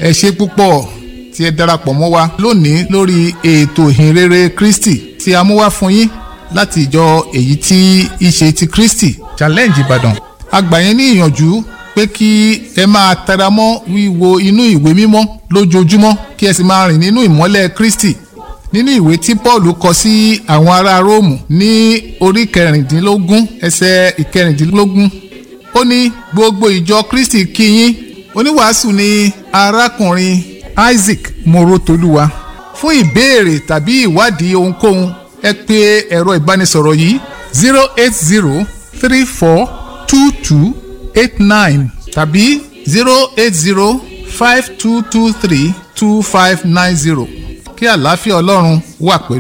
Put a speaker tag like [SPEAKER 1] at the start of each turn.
[SPEAKER 1] ẹ ṣe púpọ̀ tí ẹ darapọ̀ mọ́ wa lónìí lórí ètò ìhìnrere Kristi tí a mú wá fún yín láti ìjọ èyí tí í ṣe ti Kristi challenge Ìbàdàn a gbà yín ní ìyànjú pé kí ẹ máa tẹra mọ́ wíwo inú ìwé mímọ́ lójoojúmọ́ kí ẹ sì máa rìn nínú ìmọ́lẹ̀ Kristi nínú ìwé tí Paul kọ sí àwọn ará Róòmù ní orí kẹrìndínlógún ẹsẹ̀ ìkẹrìndínlógún ó ní gbogbo ìjọ Kristi kí yín oníwàásù ni arákùnrin Isaac Morotoluwa fún ìbéèrè tàbí ìwádìí ohunkóhun ẹ pè ẹ̀rọ ìbánisọ̀rọ̀ yìí zero eight zero three four two two eight nine tàbí zero eight zero five two two three two five nine zero kí àlàáfíà ọlọ́run wà pẹ̀lú.